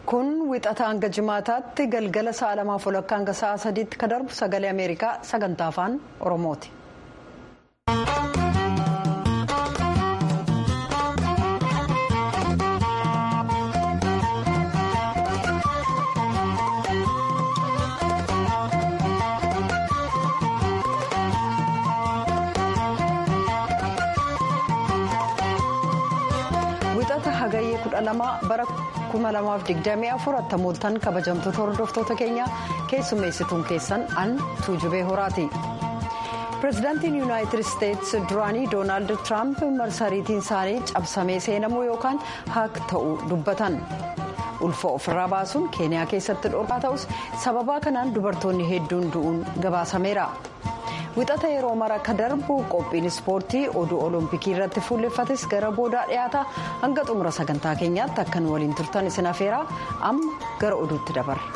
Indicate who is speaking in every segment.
Speaker 1: kun wixata hanga jimaataatti galgala sa'a lamaaf walakkaa hanga sa'a sadiitti ka darbu sagalee ameerikaa sagantaa afaan oromooti. wixata hagayyee kudha lama bara 2024 attamooltan kabajamtoota hordoftoota keenya keessummeessituun keessan an tuujubee horaati. pireezidaantiin yuunaayitid isteetsi duraanii doonaald tiraamp marsariitiin isaanii cabsamee seenamuu yookaan haak ta'uu dubbatan ulfa ofirraa baasuun keeniyaa keessatti dhorkaa ta'us sababaa kanaan dubartoonni hedduun du'uun gabaasameera. wixata yeroo mara ka darbu qophiin ispoortii oduu olompikii irratti fuulleffates gara boodaa dhiyaata hanga xumura sagantaa keenyaatti akkan waliin turtan isin afeeraa amma gara oduutti dabarra.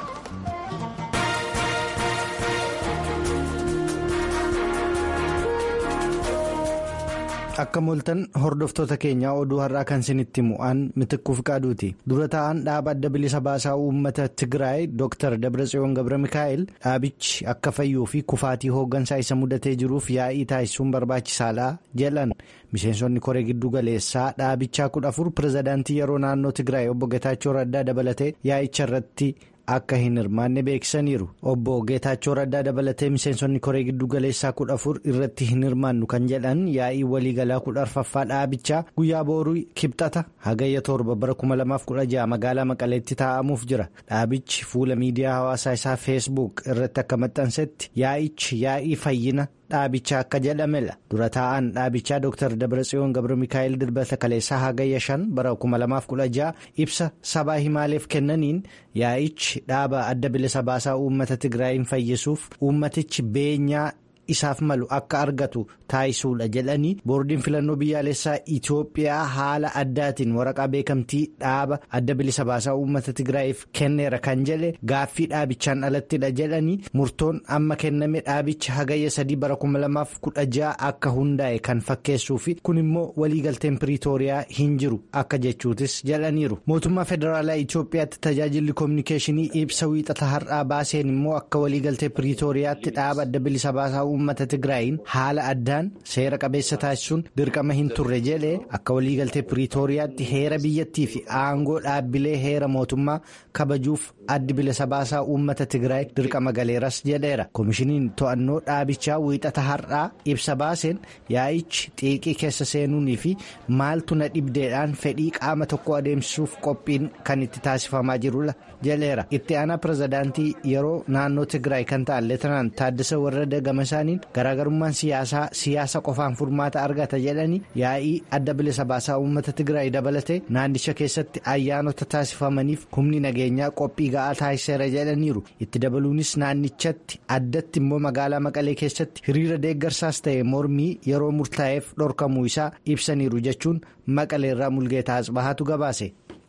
Speaker 2: akka mooltan hordoftoota keenyaa oduu har'aa kan isinitti mu'aan mitikkuuf qaaduuti dura taa'an dhaaba adda bilisa baasaa uummata tigraay dr dabratsiyoon gabra mikaa'el dhaabichi akka fayyuu fi kufaatii hooggansaa isa mudatee jiruuf yaa'ii taasisuun barbaachisaadha jedhan miseensonni koree giddu galeessaa dhaabichaa kudha afur pirezidaantii yeroo naannoo tigraay obbo Getaachoo Raddaa dabalatee yaa'icha irratti. akka hin hirmaanne beeksisaniiru obbo geetaachoo raddaa dabalatee miseensonni koree giddu galeessaa kudha afur irratti hin hirmaannu kan jedhan yaa'ii waliigalaa kudha arfaffaa dhaabichaa guyyaa booruu kibxata hagayya torba bara 2016 magaalaa maqaleetti taa'amuuf jira dhaabichi fuula miidiyaa hawaasaa isaa feesbuuk irratti akka maxxansetti yaa'ichi yaa'ii fayyina. dhaabichaa akka jedhamedha dura taa'an dhaabichaa dr dabratsiyoon gabra mikaa'el dilbata kaleessaa hagayya shan bara 2016 ibsa sabaa himaaleef kennaniin yaa'ichi dhaaba adda bilisa baasaa uummata tigraayin fayyisuuf uummatichi beenyaa isaaf malu akka argatu taasisuudha jedhanii boordiin filannoo biyyaalessaa itiyoophiyaa haala addaatiin waraqaa beekamtii dhaaba adda bilisa baasaa uummata tigraayiif kenneera kan jedhe gaaffii dhaabichaan alattidha jedhanii murtoon amma kenname dhaabicha hagayya sadii bara 2016 akka hundaa'e kan fakkeessuu fi kun immoo waliigalteen piriitooriyaa hin jiru akka jechuutis jedhaniiru mootummaa federaalaa itiyoophiyaatti tajaajilli koominikeeshinii ibsa wiixata har'aa baaseen immoo akka waliigaltee piriitooriyaatti dhaaba adda bilisa baasaa uummata tigraayin haala addaan seera qabeessa taasisuun dirqama hin turre jedhee akka waliigaltee piriitooriyaatti heera biyyattii fi aangoo dhaabbilee heera mootummaa kabajuuf addi bilisa baasaa uummata tigraay dirqama galeeras jedheera koomishiniin to'annoo dhaabichaa wiixata har'aa ibsa baaseen yaa'ichi xiiqii keessa seenuunii fi maaltu na dhibdeedhaan fedhii qaama tokko adeemsisuuf qophiin kan itti taasifamaa jirudha jedheera itti aanaa pirezidaantii yeroo naannoo tigraay kan ta'an leetanaan taaddasa warra gama isaaniin garaagarummaan siyaasaa siyaasa qofaan furmaata argata jedhanii yaa'ii adda bilisa baasaa uummata tigraay dabalatee naannicha keessatti ayyaanota taasifamaniif humni nageenyaa qophii ga'aa taasiseera jedhaniiru itti dabaluunis naannichatti addatti immoo magaalaa maqalee keessatti hiriira deeggarsaas ta'e mormii yeroo murtaa'eef dhorkamuu isaa ibsaniiru jechuun maqaleerraa mulgeetaa asbahaatu gabaase.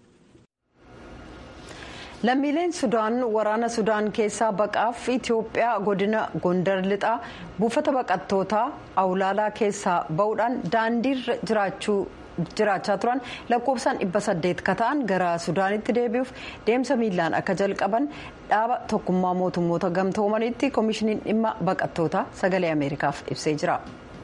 Speaker 1: lammiileen sudaan waraana sudaan keessaa baqaaf itiyoophiyaa godina gondar lixaa buufata baqattootaa awlaalaa keessaa ba'uudhaan daandiirra jiraachaa turan lakkoofsaan dhibba saddeet ka ta'an gara sudaanitti deebi'uuf deemsa miilaan akka jalqaban dhaaba tokkummaa mootummoota gamtoomanitti koomishiniin dhimma baqattootaa sagalee ameerikaaf ibsee jira.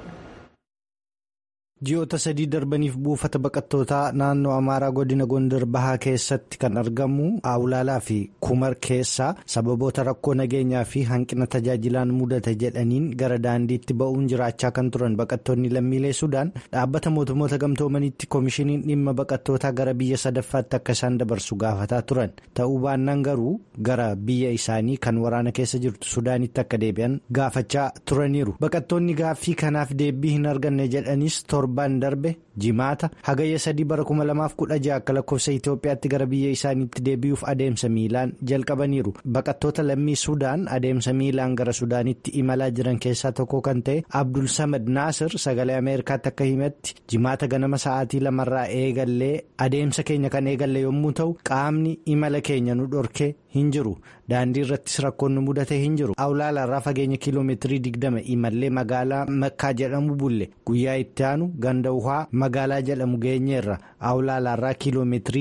Speaker 2: ji'oota sadii darbaniif buufata baqattootaa naannoo amaaraa godina gondar bahaa keessatti kan argamu awlaalaa fi kumar keessaa sababoota rakkoo nageenyaa fi hanqina tajaajilaan mudate jedhaniin gara daandiitti ba'uun jiraachaa kan turan baqattoonni lammiilee sudaan dhaabbata mootummoota gamtoomanitti koomishiniin dhimma baqattootaa gara biyya sadaffaatti akka isaan dabarsu gaafataa turan ta'uu baannaan garuu gara biyya isaanii kan waraana keessa jirtu sudaanitti akka deebi'an gaafachaa turaniiru baqattoonni gaaffii kanaaf deebii hin arganne jedhanis torbaan darbe jimaata hagayya sadii bara 2016 akka lakkoofsa itiyoophiyaatti gara biyya isaaniitti deebi'uuf adeemsa miilaan jalqabaniiru baqattoota lammii sudaan adeemsa miilaan gara sudaanitti imalaa jiran keessaa tokko kan ta'e abdul samad naasir sagalee ameerikaatti akka himetti jimaata ganama sa'aatii lamarraa eegallee adeemsa keenya kan eegalle yommuu ta'u qaamni imala keenya nu dhorkee hin jiru daandii irrattis rakkoon nu mudatee hin jiru awlaalaarraa fageenya kiiloomeetirii 20 imallee magaalaa makkaa jedhamu bulle guyyaa itti aanu ganda uhaa magaalaa jedhamu geenyeerra awlaalaarraa kiiloomeetirii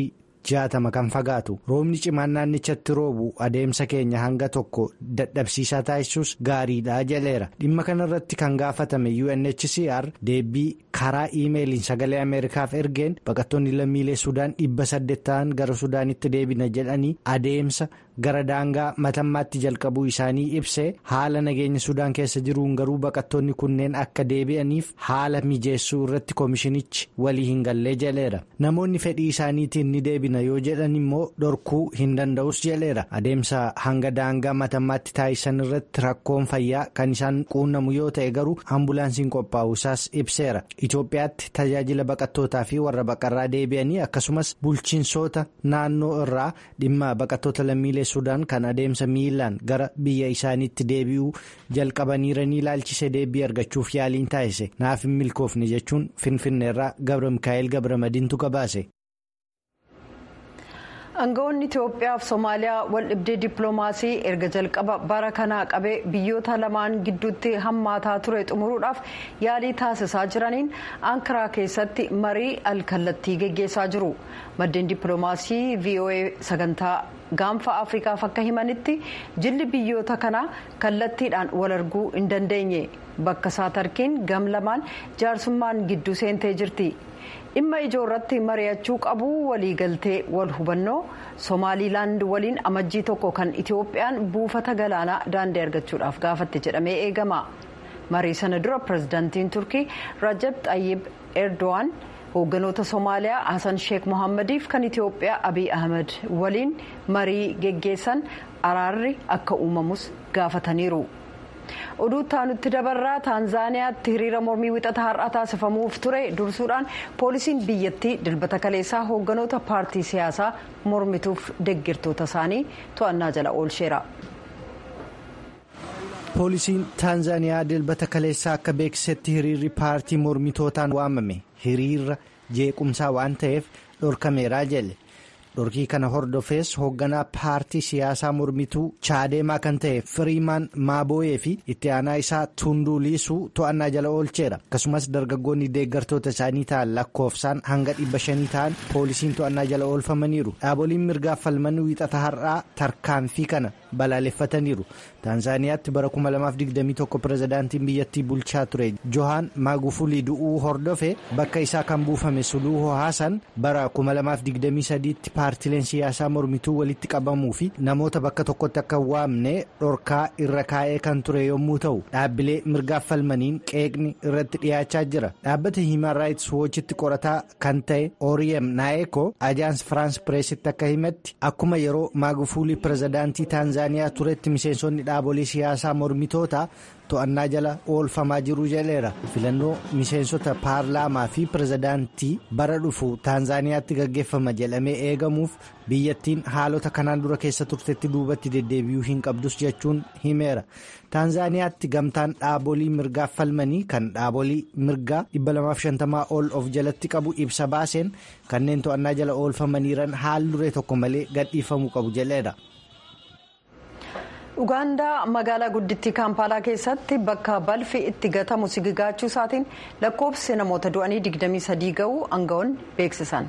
Speaker 2: jaatama kan fagaatu roobni cimaan naannichatti roobu adeemsa keenya hanga tokko dadhabsiisaa taasisuus gaariidha jedheera dhimma kanarratti kan gaafatame UNHCR deebii karaa iimeeliin sagalee ameerikaaf ergeen baqattoonni lammiilee sudaan dhibba saddeet ta'an gara sudaanitti deebina jedhanii adeemsa gara daangaa matammaatti jalqabuu isaanii ibsee haala nageenya sudaan keessa jiruun garuu baqattoonni kunneen akka deebi'aniif haala mijeessuu irratti koomishinichi walii hin gallee jedheera namoonni fedhii isaaniitiin ni deebina yoo jedhan immoo dhorkuu hin danda'us jedheera adeemsa hanga daangaa matammaatti taasisan irratti rakkoon fayyaa kan isaan quunnamu yoo ta'e garuu ambulaansiin qophaa'u isaas ibseera itoophiyaatti tajaajila baqattootaa fi warra baqarraa deebi'anii akkasumas bulchiinsoota naannoo irraa dhimma baqattoota lammiilee sudaan kan adeemsa miilaan gara biyya isaaniitti deebi'uu jalqabaniiranii ilaalchise deebii argachuuf yaaliin taasise naaf hin milkoofne jechuun finfinneerraa gabra mikaa'el gabra madiintu gabaase.
Speaker 1: aangawoonni itiyoophiyaa fi soomaaliyaa wal dhibdee dippiloomaasii erga jalqaba bara kanaa qabee biyyoota lamaan gidduutti hammaataa ture xumuruudhaaf yaalii taasisaa jiraniin ankaraa keessatti marii alkallattii geggeessaa jiru maddeen dippiloomaasii voa sagantaa gaanfa afrikaaf akka himanitti jilli biyyoota kanaa kallattiidhaan wal arguu hin dandeenye bakka isaa tarkiin gam lamaan jaarsummaan gidduu seentee jirti. dhimma ijoo irratti mari'achuu qabu waliigaltee wal hubannoo somaaliilaand waliin amajjii tokko kan itiyoophiyaan buufata galaanaa daandii argachuudhaaf gaafatte jedhamee eegama marii sana dura pirezidaantiin turkii rajab xayyib erdo'an hoogganoota soomaaliyaa hasan sheek mohammadiif kan itiyoophiyaa abiy ahmed waliin marii geggeessan araarri akka uumamus gaafataniiru. oduu taanutti dabarraa taanzaaniyaatti hiriira mormii wixata har'aa taasifamuuf ture dursuudhaan poolisiin biyyattii dilbata kaleessaa hoogganoota paartii siyaasaa mormituuf deggirtoota isaanii to'annaa jala oolcheera.
Speaker 2: poolisiin taanzaaniyaa dilbata kaleessaa akka beeksisetti hiriirri paartii mormitootaan waamame hiriira jeequmsaa waan ta'eef dhorkameeraa jedhe. dhorkii kana hordofees hoogganaa paartii siyaasaa mormituu chaadeemaa kan ta'e firiimaan maabooyee fi itti aanaa isaa tunduuliisuu to'annaa jala oolcheera akkasumas dargaggoonni deeggartoota isaanii ta'an lakkoofsaan hanga dhibba shanii ta'an poolisiin to'annaa jala oolfamaniiru dhaaboliin mirgaaf falman wiixata har'aa tarkaanfii kana balaaleffataniiru taanzaaniyaatti bara 2021 pirezidaantiin biyyattii bulchaa ture johaan maagufulii du'uu hordofe bakka isaa kan buufame suluuhoo haasan bara 2023 tti paartileen siyaasaa mormituu walitti qabamuu fi namoota bakka tokkotti akka waamne dhorkaa irra kaa'ee kan ture yommuu ta'u dhaabbilee mirgaaf falmaniin qeeqni irratti dhiyaachaa jira dhaabbata hiiman raayits woochitti qorataa kan ta'e ooriyem naayeko ajaans firaans pireesitti akka himetti akkuma yeroo maagufulii pirezidaantii taanzaaniyaa turetti miseensonni dhaabolee siyaasaa mormitoota to'annaa jala oolfamaa jiru jedheera filannoo miseensota paarlaamaa fi pirezidaantii bara dhufu taanzaaniyaatti gaggeeffama jedhamee eegamuuf biyyattiin haalota kanaan dura keessa turtetti duubatti deddeebi'uu hin qabdus jechuun himeera taanzaaniyaatti gamtaan dhaabolii mirgaaf falmanii kan dhaabolii mirgaa 250 ol of jalatti qabu ibsa baaseen kanneen to'annaa jala oolfamaniiran haal duree tokko malee gadhiifamuu qabu jedheera.
Speaker 1: ugaandaa magaalaa guddittii kaampaalaa keessatti bakka balfi itti gatamu sigigaachuu isaatiin lakkoofsi namoota du'anii 23 ga'uu aangawoonni beeksisan.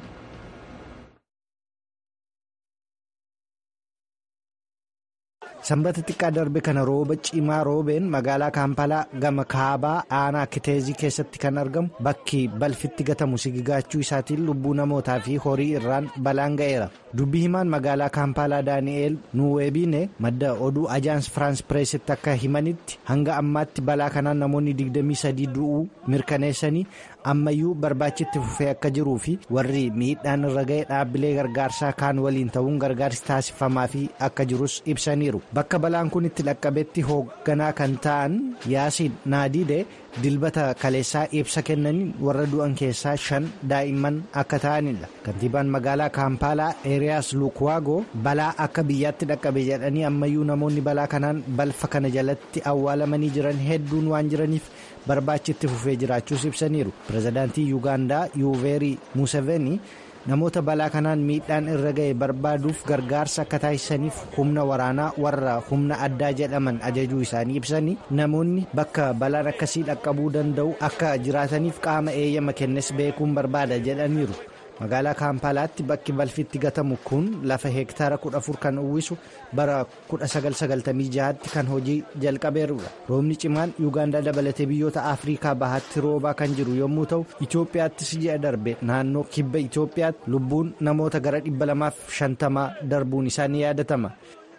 Speaker 2: sanbata xiqqaa darbe kana rooba cimaa roobeen magaalaa kaampaalaa gama kaabaa aanaa kiteezii keessatti kan argamu bakki balfitti gatamu sigigaachuu isaatiin lubbuu namootaa fi horii irraan balaan ga'eera dubbii himaan magaalaa kaampaalaa daani'eel nuweebiine madda oduu ajaans firaans pireesitti akka himanitti hanga ammaatti balaa kanaan namoonni 23 du'uu mirkaneessanii ammayyuu barbaachitti fufee akka jiruu fi warri miidhaan irra ga'e dhaabbilee gargaarsaa kaan waliin ta'uun gargaarsi taasifamaa fi akka jirus ibsaniiru bakka balaan kun itti dhaqqabetti hoogganaa kan ta'an yaasiin naadiide dilbata kaleessaa ibsa kennaniin warra du'an keessaa shan daa'imman akka ta'anidha kantiibaan magaalaa kaampaalaa eeriyaas luukwaagoo balaa akka biyyaatti dhaqqabe jedhanii ammayyuu namoonni balaa kanaan balfa kana jalatti awwaalamanii jiran hedduun waan jiraniif barbaachitti fufee jiraachuus ibsaniiru pirezidaantii yuugaandaa yuuveerii museveni namoota balaa kanaan miidhaan irra ga'e barbaaduuf gargaarsa akka taasisaniif humna waraanaa warra humna addaa jedhaman ajajuu isaanii ibsanii namoonni bakka balaan akkasii dhaqqabuu danda'u akka jiraataniif qaama eeyyama kennes beekuun barbaada jedhaniiru magaalaa kaampaalaatti bakki balfitti gatamu kun lafa heektaara 14 kan uwwisu bara 1996tti kan hojii jalqabeerudha roobni cimaan yuugaandaa dabalatee biyyoota afriikaa bahaatti roobaa kan jiru yommuu ta'u itoophiyaattis ji'a darbe naannoo kibba itoophiyaatti lubbuun namoota gara 250 darbuun isaa ni yaadatama.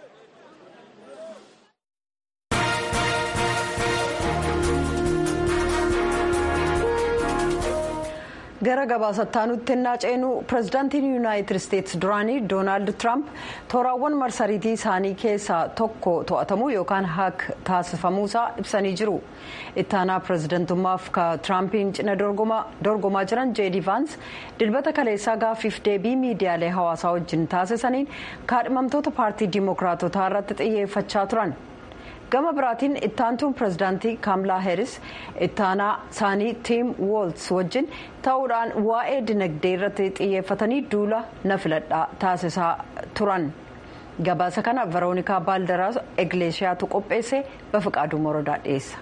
Speaker 1: gara gabaasataanutti ennaa ceenu pirezidaantiin yuunaayitid isteetsi duraanii doonaald tiraamp tooraawwan marsariitii isaanii keessaa tokko to'atamuu yookaan haak taasifamuusaa ibsanii jiru ittaanaa pirezidantummaaf ka tiraampiin cina dorgomaa jiran jeedi vaans dilbata kaleessaa gaaffiif deebii miidiyaalee hawaasaa wajjin taasisaniin kaadhimamtoota paartii diimokiraatotaa irratti xiyyeeffachaa turan. gama biraatiin ittaantuun pirezidaantii kaamlaa heeris ittaanaa isaanii tiim woolts wajjin ta'uudhaan waa'ee dinagdee irratti xiyyeeffatanii duula na filadhaa taasisaa turan gabaasa kana veroonikaa baaldaraas egleeshiyaatu qopheesse bafiqaaduu morodaa dhiyeessa.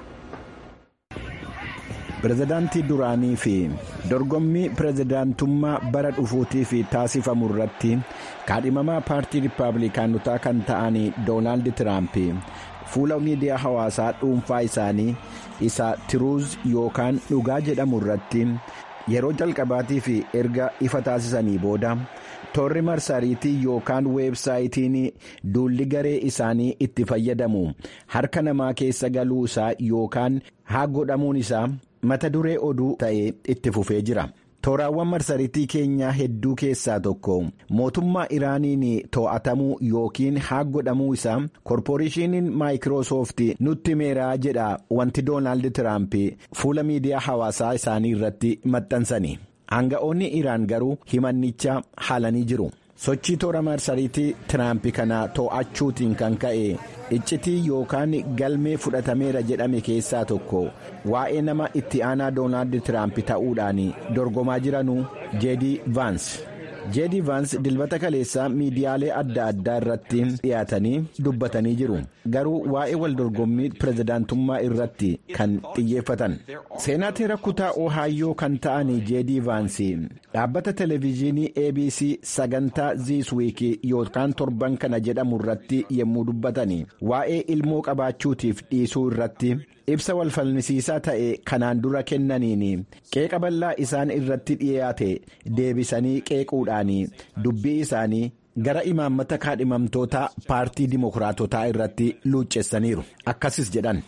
Speaker 3: pirezidaantii duraanii fi dorgommii pirezidaantummaa bara dhufuutiif taasifamu irratti kaadhimamaa paartii riippaabilikaanotaa kan ta'an doonaald tiraamp. fuula miidiyaa hawaasaa dhuunfaa isaanii isa tiruuz yookaan dhugaa jedhamu irratti yeroo jalqabaatii fi erga ifa taasisanii booda toorri marsariitii yookaan weebsaayitiin duulli garee isaanii itti fayyadamu harka namaa keessa galuu isaa yookaan haa godhamuun isaa mata duree oduu ta'ee itti fufee jira. tooraawwan marsariitii keenyaa hedduu keessaa tokko mootummaa iraaniin to'atamuu yookiin haa godhamuu isaa koorporeeshiniin maayikiroosoofti nutti meeraa jedha wanti doonaald tiraamp fuula miidiyaa hawaasaa isaanii irratti maxxansani aanga'oonni iraan garuu himannicha haalanii jiru sochii toora marsariitii tiraamp kana to'achuutiin kan ka'e iccitii yookaan galmee fudhatameera jedhame keessaa tokko waa'ee nama itti aanaa doonaald tiraamp ta'uudhaan dorgomaa jiranuu jeedi vaans jeedi vaans dilbata kaleessaa miidiyaalee adda addaa irratti dhiyaatanii dubbatanii jiru garuu waa'ee waldorgommii pirezidaantummaa irratti kan xiyyeeffatan seenaateera kutaa ohaayyoo kan ta'an jeedi vaans dhaabbata televezyiinii abc sagantaa ziiswiikii yookaan torban kana jedhamu irratti yommuu dubbatan waa'ee ilmoo qabaachuutiif dhiisuu irratti ibsa walfalmisiisaa ta'e kanaan dura kennaniin qeeqa bal'aa isaan irratti dhiyaate deebisanii qeequudhaan dubbii isaanii gara imaammata kaadhimamtoota paartii dimokiraatotaa irratti luuccessaniiru akkasis jedhan.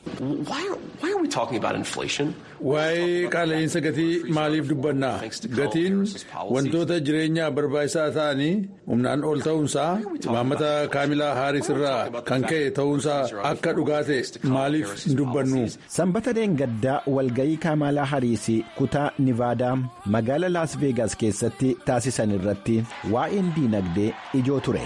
Speaker 4: waa'ee qaala'insa gatii maaliif dubbanna gatiin wantoota jireenyaa barbaachisaa ta'anii humnaan ol ta'uunsaa imaammata kaamilaa haaris irraa kan ka'e ta'uunsaa akka dhugaa ta'e maaliif hin dubbannu.
Speaker 3: sanbata deengaddaa walgayii kaamilaa hariis kutaa nivaadaa magaala laas veegaas keessatti taasisan irratti waa'een diinagdee ijoo ture.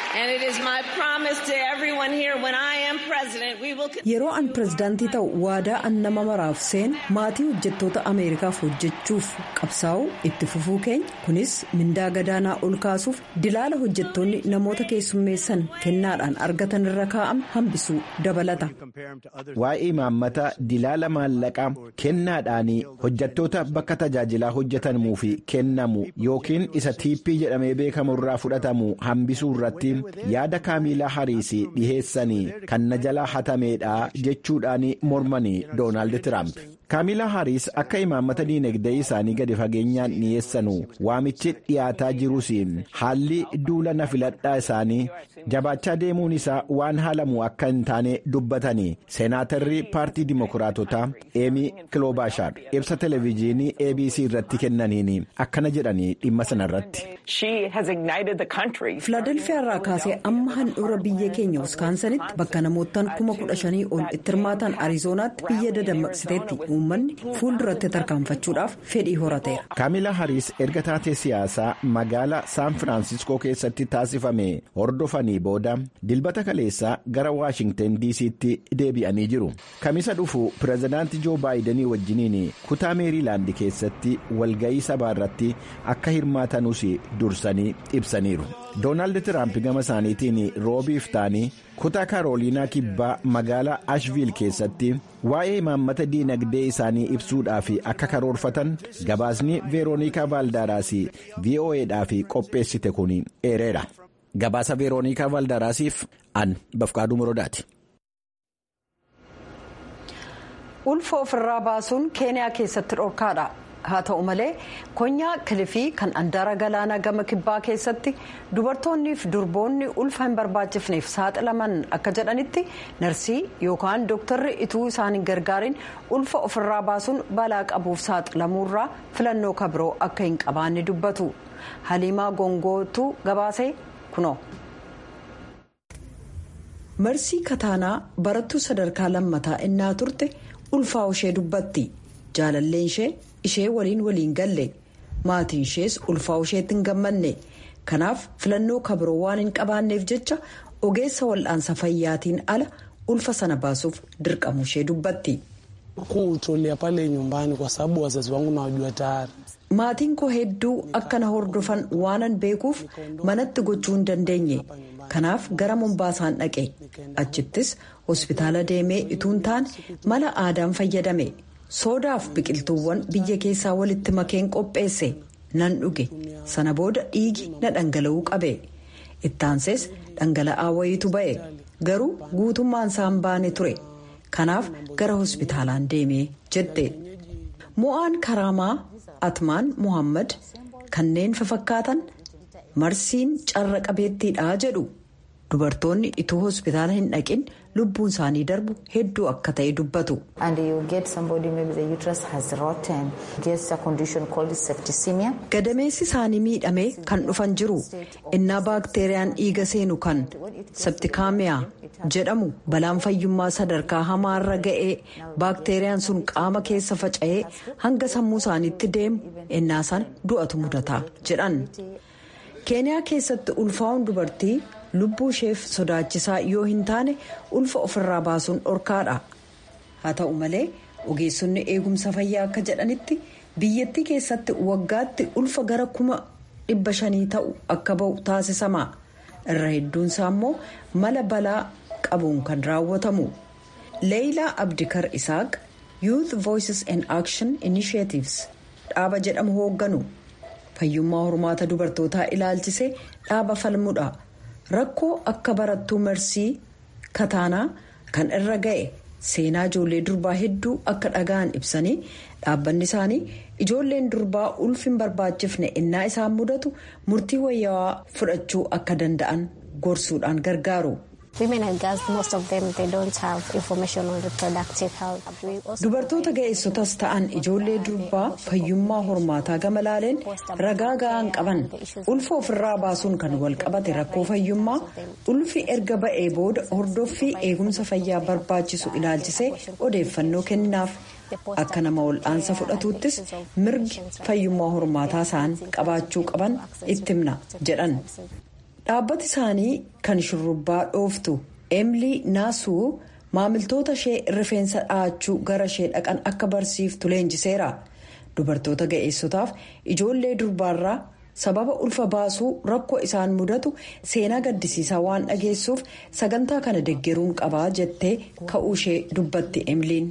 Speaker 1: yeroo an pirezidaantii ta'u waadaa an nama maraaf seen maatii hojjettoota ameerikaaf hojjechuuf qabsaa'u itti fufuu keenya kunis mindaa gadaanaa ol kaasuuf dilaala hojjettoonni namoota keessummeessan kennaadhaan argatan irra kaa'ame hambisuu dabalata.
Speaker 3: waa'ee imaammata dilaala maallaqaa kennaadhaan hojjettoota bakka tajaajilaa hojjetamuuf kennamu yookiin isa tiippii jedhamee beekamu irraa fudhatamu hambisuu irratti yaada kaamilaa hariis dhiheessanii kan na jalaa hatameedha jechuudhaan mormanii doonaald tiraamp kaamilaa hariis akka imaammata diinagdee isaanii gadi fageenyaan dhiyeessanu waamichi dhiyaataa jirus haalli duula na filadhaa isaanii jabaachaa deemuun isaa waan haalamu akka hin taane dubbatanii seenaatarri paartii dimokiraatotaa eemii kiloobaashaar ibsa televezyiinii abc irratti kennaniin akkana jedhanii dhimma sanarratti.
Speaker 1: filaadelfiyaa irraa kaasee amma handhuura biyya keenya wiskaansanitti bakka namoottan kuma kudha shanii ol itti hirmaatan ariizoonaatti biyya dadammaqsiteetti uummanni fuulduratti tarkaanfachuudhaaf fedhii horateera.
Speaker 3: kaamilaa hariis erga taatee siyaasaa magaalaa saan firaansiskoo keessatti taasifame hordofanii booda dilbata kaleessaa gara waashingtan diisiitti deebi'anii jiru kamisa dhufu pirezidaantii joo baayidenii wajjiniin kutaa meeriilaandi keessatti walga'ii sabaa irratti akka hirmaatanus dursanii ibsaniiru doonaald tiraamp gama isaaniitiin roobiif ta'anii kutaa kaarooliinaa kibbaa magaalaa ashviil keessatti waa'ee imaammata diinagdee isaanii ibsuudhaaf akka karoorfatan gabaasni veeroonikaa vaaldaraas vo'eedhaaf qopheessite kun eereera gabaasa veeroonikaa vaaldaraasiif an bafqaaduu morodaati.
Speaker 1: ulfa ofirraa baasuun keeniyaa keessatti dhorkaadha haa ta'u malee konyaa kilifii kan andaara galaanaa gama kibbaa keessatti dubartoonniif durboonni ulfa hin barbaachifneef saaxilaman akka jedhanitti narsii yookaan dooktarri ituu isaan hin gargaarin ulfa ofirraa baasuun balaa qabuuf saaxilamuurraa filannoo kabiroo akka hin qabaanne dubbatu haliimaa gongootu gabaasee kunoo. marsii kataanaa barattuu sadarkaa lammataa innaa turte ulfaa ishee dubbatti jaalalleen ishee ishee waliin waliin galle maatiin ishees ulfaa isheetti hin gammanne kanaaf filannoo kabiroo waan hin qabaanneef jecha ogeessa wal'aansa fayyaatiin ala ulfa sana baasuuf dirqamu ishee dubbatti. maatiin koo hedduu akka na hordofan waanan beekuuf manatti gochuu hin dandeenye kanaaf gara mombaasaan dhaqe achittis hospitaala deemee ituun taane mala aadaan fayyadame soodaaf biqiltuuwwan biyya keessaa walitti makeen qopheesse nan dhuge sana booda dhiigi na dhangala'uu qabe ittaansees dhangala'aa wayiitu ba'e garuu guutummaan isaan baane ture kanaaf gara hospitaalaan deemee jette mo'aan karaamaa atmaan muhammad kanneen fafakkaatan marsiin carra qabeettiidha jedhu dubartoonni ituu hospitaala hin dhaqin lubbuun isaanii darbu hedduu akka ta'e dubbatu. gadameessi isaanii miidhamee kan dhufan jiru innaa baakteeriyaan dhiiga seenu kan septikaamiyaa jedhamu balaan fayyummaa sadarkaa hamaarra ga'ee baakteeriyaan sun qaama keessa faca'ee hanga sammuu isaaniitti deemu innaa sana du'atu mudata jedhan keeniyaa keessatti ulfaa'uun dubartii. lubbuu isheef sodaachisaa yoo hin taane ulfa ofirraa baasuun dhorkaadha haa ta'u malee ogeessonni eegumsa fayyaa akka jedhanitti biyyattii keessatti waggaatti ulfa gara kuma dhibba shanii ta'u akka ba'u taasisama irra hedduunsaa immoo mala balaa qabuun kan raawwatamu leeyilaa abdikar isaaq youth voices and action initiatives dhaaba jedhamu hoogganu fayyummaa hormaata dubartootaa ilaalchisee dhaaba falmudha. rakkoo akka barattuu marsii kataanaa kan irra ga'e seenaa ijoollee durbaa hedduu akka dhaga'an ibsanii dhaabbanni isaanii ijoolleen durbaa ulfi hin barbaachifne innaa isaan mudatu murtii wayyaawaa fudhachuu akka danda'an gorsuudhaan gargaaru. dubartoota ga'eessotas ta'an ijoollee durbaa fayyummaa hormaataa gama laaleen ragaa ga'aan qaban ulfa ofirraa baasuun kan wal qabate rakkoo fayyummaa ulfi erga ba'ee booda hordoffii eegumsa fayyaa barbaachisu ilaalchisee odeeffannoo kenninaaf akka nama wal'aansa fudhatuuttis mirgi fayyummaa hormaataa isaan qabaachuu qaban itti himna jedhan dhaabbati isaanii kan shurrubbaa dhooftu emilii naasuu maamiltoota ishee rifeensa dhahachuu gara ishee dhaqan akka barsiiftu leenjiseera dubartoota ga'eessotaaf ijoollee durbaarraa sababa ulfa baasuu rakkoo isaan mudatu seenaa gaddisiisaa waan dhageessuuf sagantaa kana deggeruun qabaa jettee ka'uu ishee dubbatti emiliin.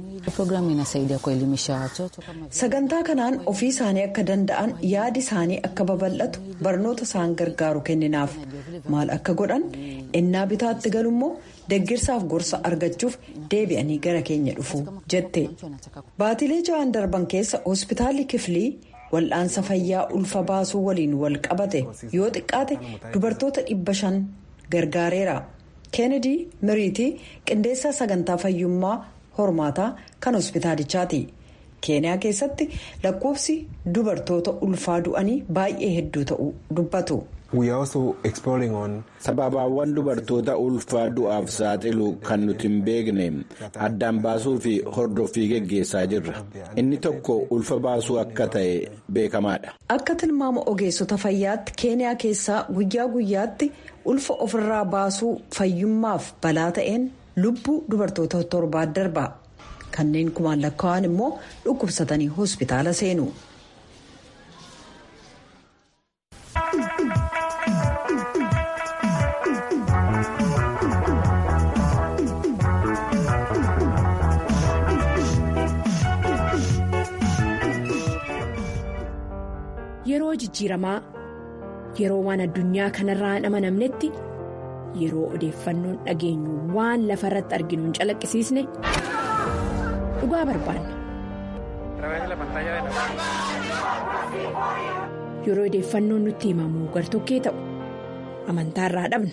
Speaker 1: sagantaa kanaan ofii isaanii akka danda'an yaadi isaanii akka babal'atu barnoota isaan gargaaru kenninaaf maal akka godhan innaa bitaatti galummoo deggirsaaf gorsa argachuuf deebi'anii gara keenya dhufu jette baatilee ja'an darban keessa hospitaalli kiflii. wal'aansa fayyaa ulfa baasuu waliin wal qabate yoo xiqqaate dubartoota dhibba shan gargaareera keenedi miriitii qindeessaa sagantaa fayyummaa hormaataa kan hospitaalichaati keeniyaa keessatti lakkoofsi dubartoota ulfaa du'anii baay'ee hedduu ta'uu dubbatu.
Speaker 3: sababaawwan dubartoota ulfaa du'aaf saaxilu kan nuti hin beekne addaan baasuu fi hordoffii geggeessaa jirra inni tokko ulfa baasuu akka ta'e beekamaadha.
Speaker 1: akka tilmaama ogeessota fayyaatti keeniyaa keessaa guyyaa guyyaatti ulfa ofirraa baasuu fayyummaaf balaa ta'een lubbuu dubartoota torbaa darba kanneen kumaan lakkaa'an immoo dhukkubsatanii hospitaala seenu.
Speaker 5: yeroo jijjiiramaa yeroo waan addunyaa kanarraa hin amanamnetti yeroo odeeffannoon dhageenyu waan lafa irratti arginu hin calaqqisiisne dhugaa barbaanna. yeroo odeeffannoon nutti himamu gartokkee ta'u amantaarraa dhabna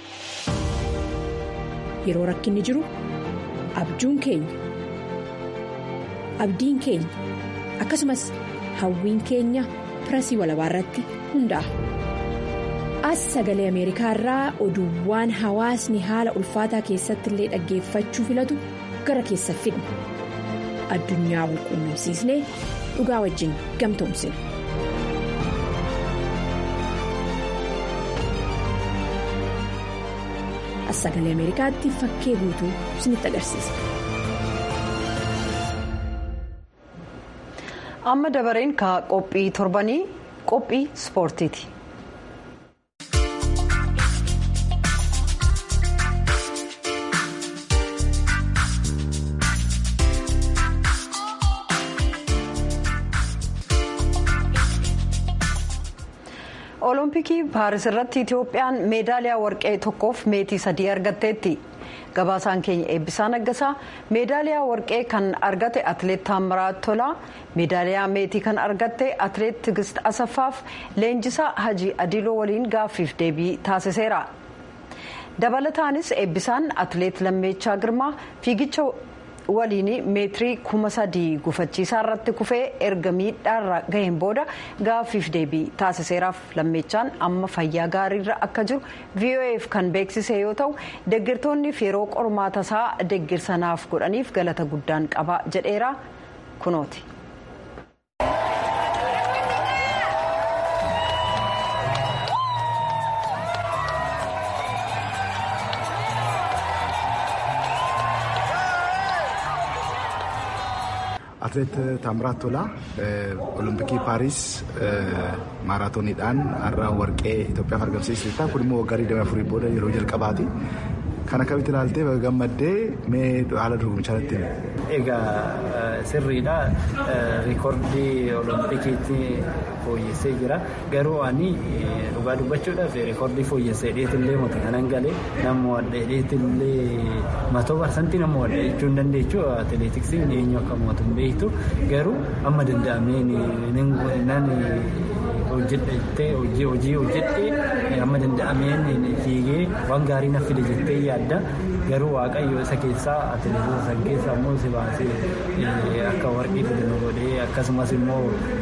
Speaker 5: yeroo rakkinni jiru abjuun keenya abdiin keenya akkasumas hawwiin keenya pirasii walabaa irratti hundaa'a. as sagalee ameerikaa irraa oduuwwan hawaasni haala ulfaataa keessatti illee dhaggeeffachuu filatu gara keessa fidna addunyaa walqunnamsiisnee dhugaa wajjin gamtoomsina. as sagalee ameerikaatti fakkee guutuu isinitti agarsiisa.
Speaker 1: amma dabareen ka qophii torbanii qophii ispoortiiti. olompikii paaris irratti itiyoophiyaan meedaaliyaa warqee tokkoof meetii sadii argatteetti gabaasaan keenya eebbisaa naggasaa meedaaliyaa warqee kan argate atleet taamiraat tolaa meedaaliyaa meetii kan argatte atleet tigist asaffaaf leenjisaa hajii adiloo waliin gaaffiif deebii taasiseera dabalataanis eebbisaan atleet lammeechaa girmaa fiigicha waliin meetirii kuma sadii gufachiisaa irratti kufee erga miidhaarra gaheen booda gaaffiif deebii taasiseeraaf lammeechaan amma fayyaa gaariirra akka jiru voaf kan beeksise yoo ta'u deeggartoonniif yeroo qormaata isaa deeggarsanaaf godhaniif galata guddaan qaba jedheera kunooti.
Speaker 6: atleet taamiraat tolaa olompikii paaris maaraatooniidhaan har'a warqee Itoophiyaaf argamsiisteetta kun immoo waggaa 24 booda yeroo jalqabaati. Kan akkamitti ilaaltee gammaddee mee haala dorgomichaa irratti
Speaker 7: Egaa sirriidha. Riikoordii Oloompikiitti fooyyessee jira. Garuu ani dhugaa dubbachuudhaaf riikoordii fooyyessee dheetillee mata kanan galee nama wadda dheetillee matoo barsantii nama wadda jechuu hin dandeechu atileetiksiin eenyu akka mo'atu hin beektu. Garuu amma danda'ameen nan hojjedhe hojii hojii hojjedhe amma danda'ameen fiigee waan gaarii na fide jettee yaadda garuu waaqayyo isa keessaa atileetota san keessaa immoo si baasee akka warqii fide nu godhee akkasumas immoo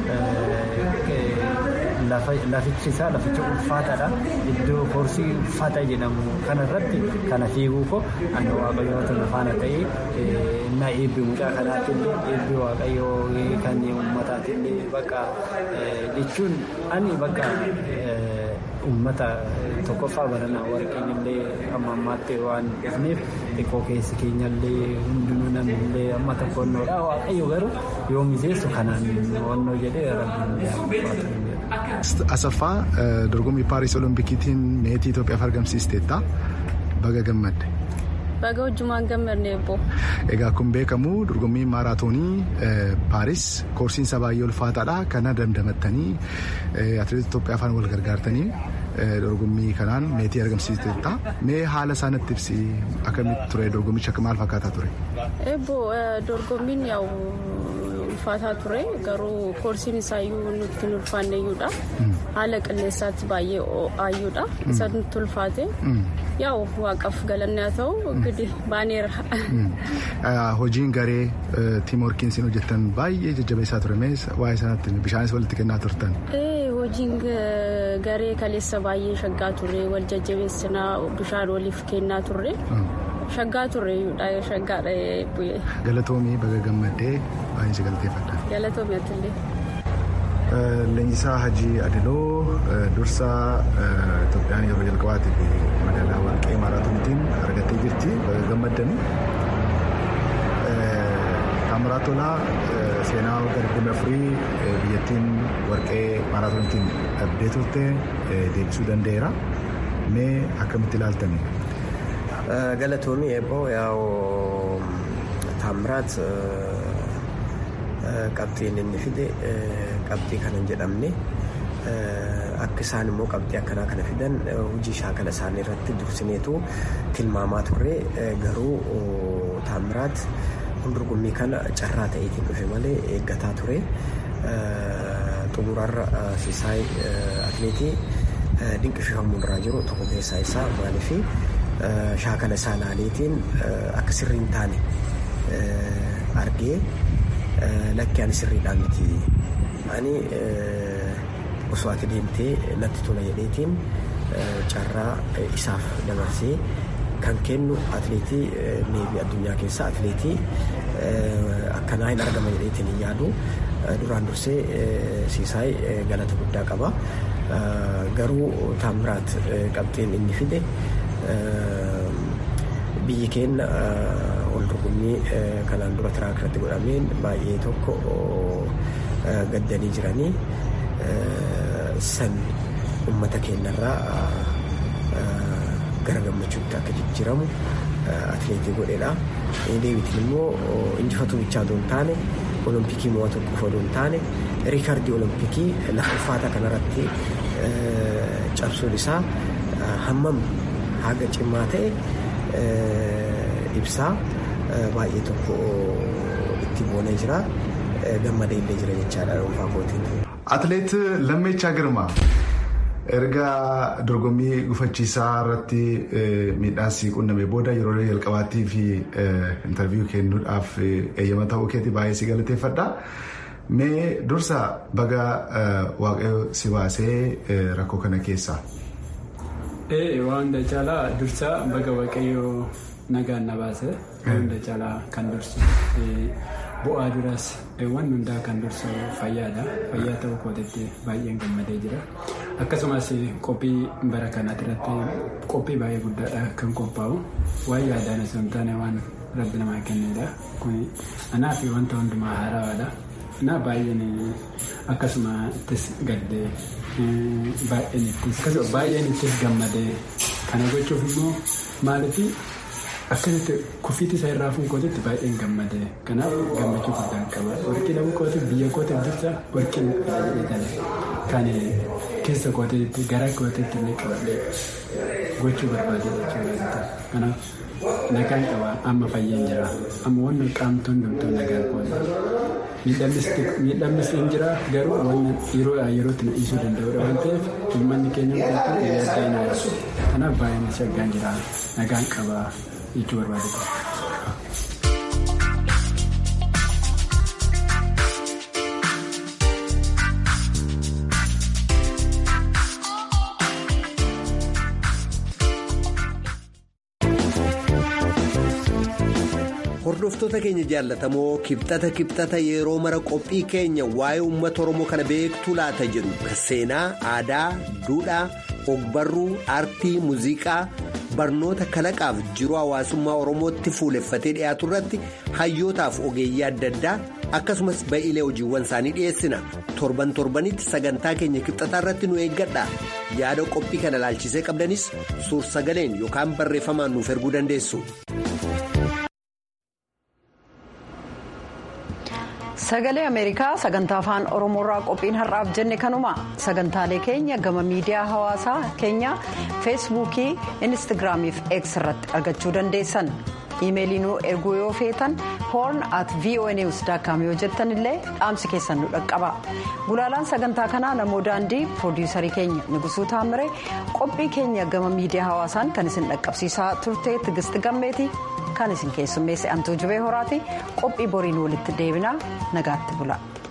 Speaker 7: lafichi isaa laficha ulfaataadha iddoo koorsii ulfaataa jedhamu kanarratti kana fiiguu koo ani waaqayyoota lafaana ta'ee na eebbi mucaa kanaatti illee eebbi waaqayyoo kan uummataatti illee bakka jechuun ani bakka uummata tokkoffaa baranaa warqeen illee amma ammaatti waan dhufneef xiqqoo keessi keenya illee hundinuu namni illee amma tokkonnoodha waaqayyo garuu yoo miseessu kanaan onnoo jedhee rabbiin
Speaker 6: Asaffaa dorgommii Paaris Oloompikiitiin meetii Itoophiyaaf argamsiisteetta. Baga gammadde.
Speaker 8: Baga hojjumaan gammadne eebbo.
Speaker 6: Egaa kun beekamu dorgommii maaraatoonii Paaris koorsiinsa baay'ee ulfaataadha. Kana dandamattanii atileetota Itoophiyaa afaan wal gargaartanii dorgommii kanaan meetii argamsiisteetta. Mee haala isaanitti ibsi akkamitti ture dorgommichi akka maal fakkaataa ture?
Speaker 8: Eebbo dorgommiin yaa'u ulfaataa ture garuu koorsiin isaayyuu nutti hin ulfaanneyyuudha haala qilleensaatti baay'ee ho'aayyuudha isa nutti ulfaate yaa'u waaqaaf galanne haa ta'u gidi baaneera.
Speaker 6: Hojiin garee tiim workiinsiin hojjettan baay'ee jajjabeessaa ture mee waa'ee sanatti bishaanis walitti kennaa turtan.
Speaker 8: Hojiin garee kaleessa baay'ee shaggaa ture wal jajjabeessinaa bishaan waliif kennaa turre. shaggaa turreeyyuudha shaggaadha bu'ee.
Speaker 6: Galatoomii baga gammaddee baay'ee si galateeffadha.
Speaker 8: Galatoomii atillee.
Speaker 6: Leenjisaa Hajii Adiloo dursaa Itoophiyaan yeroo jalqabaatiif magaalaa Warqee Maaraatoonitiin argattee jirti baga gammaddanii. Taamiraat Tolaa seenaa waggaa 24 biyyattiin Warqee Maaraatoonitiin dhabdee turte deebisuu danda'eera. Mee akkamitti ilaaltanii?
Speaker 9: galatoomii eeboo yaa'u taamiraat qabxiin inni fide qabxii kana hin jedhamne akka isaan immoo qabxii akkanaa kana fidan hojii shaakala isaanii irratti dursineetu tilmaamaa turre garuu taamiraat hundurgummii kana carraa ta'eetiin dhufe malee eeggataa ture xumurarra siisaay atleetii dinqisiifamuun irraa jiru tokko keessaa isaa maaliifi shaakala isaa laaleetiin akka sirrii hin taane argee lakkee ani sirriidhaa miti ani osoo ati deemtee natti tola jedheetiin carraa isaaf dabarsee kan kennu atleetii neebii addunyaa keessaa atleetii akkanaa hin argama jedheetiin hin yaadu duraan dursee siisaay galata guddaa qaba garuu taamiraat qabxiin inni fide biyyi keenya ol dorgommii kanaan dura tiraak irratti godhameen baay'ee tokko gaddanii jiranii san ummata keenyarraa gara gammachuutti akka jijjiiramu atleetii godheedha. Deebitiin immoo injifatuu bichaa otoo hin taane olompikii mo'atu qofa otoo hin taane riikardii olompikii lafa ulfaataa kanarratti cabsuun isaa hammam haga cimaa ta'e ibsaa baay'ee tokko itti boonee jira gammadee illee jira jechaadha dhuunfaa kootiin.
Speaker 6: Atleet Lammeechaa Girmaa erga dorgommii gufachiisaa irratti miidhaas qunname booda yeroo jalqabaattii fi intarviiyuu kennuudhaaf eeyyama ta'uu keetii baay'ee si galateeffadha. Mee dursa baga waaqayyo si baasee rakkoo kana keessaa.
Speaker 7: Waan hunda caalaa dursa baga waaqayyoo nagaan na baase waan hunda caalaa kan dursu bu'aa duras waan hundaa kan dursu fayyaadha. Fayyaa ta'uu kootitti baay'een gammadee jira. Akkasumas qophii bara kanaatti irratti qophii baay'ee guddaadha kan qophaa'u. Waan yaadaan osoo hin taane waan rabbi namaa kennedha. Kun anaa fi wanta hundumaa haaraadha. Na baay'een akkasuma ittis gaddee baay'een ittis baay'een ittis gammadee kana gochuuf immoo maaliif akkasitti kuffiitti isaa irraa fuunkootitti baay'een gammadee kanaaf gammachuu guddaan qaba warqii dhabuu kootiif biyya kootiif dursa warqii jedhame kan keessa kootiitti gara kootiitti illee qabadhee gochuu barbaade jechuudha kanaaf nagaan qaba amma fayyeen jira amma wanni qaamtoon hundumtuu nagaan qoodha. miidhamnis hin jira garuu wanni yeroo yerootti na dhiisuu danda'udha waan ta'eef uummanni keenya hundumtuu yaaddaa hin haarsu kanaaf baay'een shaggaan jira nagaan qaba jechuu barbaadudha.
Speaker 10: hordoftoota keenya jaallatamoo kibxata kibxata yeroo mara qophii keenya waa'ee uummata oromoo kana beektuu laata jedhu kan seenaa aadaa duudhaa ogbarruu aartii muuziqaa barnoota kalaqaaf jiruu hawaasummaa oromootti fuuleffatee dhiyaatu irratti hayyootaaf ogeeyyii adda addaa akkasumas ba'iilee hojiiwwan isaanii dhiyeessina torban torbanitti sagantaa keenya kibxataa irratti nu eeggadha yaada qophii kana ilaalchisee qabdanis suur sagaleen yookaan barreeffamaan nuuf erguu dandeessu.
Speaker 1: sagalee ameerikaa sagantaa afaan oromoorraa qophiin har'aaf jenne kanuma sagantaalee keenya gama miidiyaa hawaasaa keenya feesbuukii inistigraamii fi x irratti argachuu dandeessan iimeelii nu erguu yoo feetan hoorn at vonews daakkaam yoo jettan illee dhaamsi keessan nu dhaqqaba gulaalaan sagantaa kanaa namoo daandii piroodiyuusarii keenya nugusuu taammire qophii keenya gama miidiyaa hawaasaan kan isin dhaqqabsiisaa turte tigisti gammeeti. kan isin keessummeesse antuu jubee horaati qophii boriin walitti deebinaa nagaatti bula.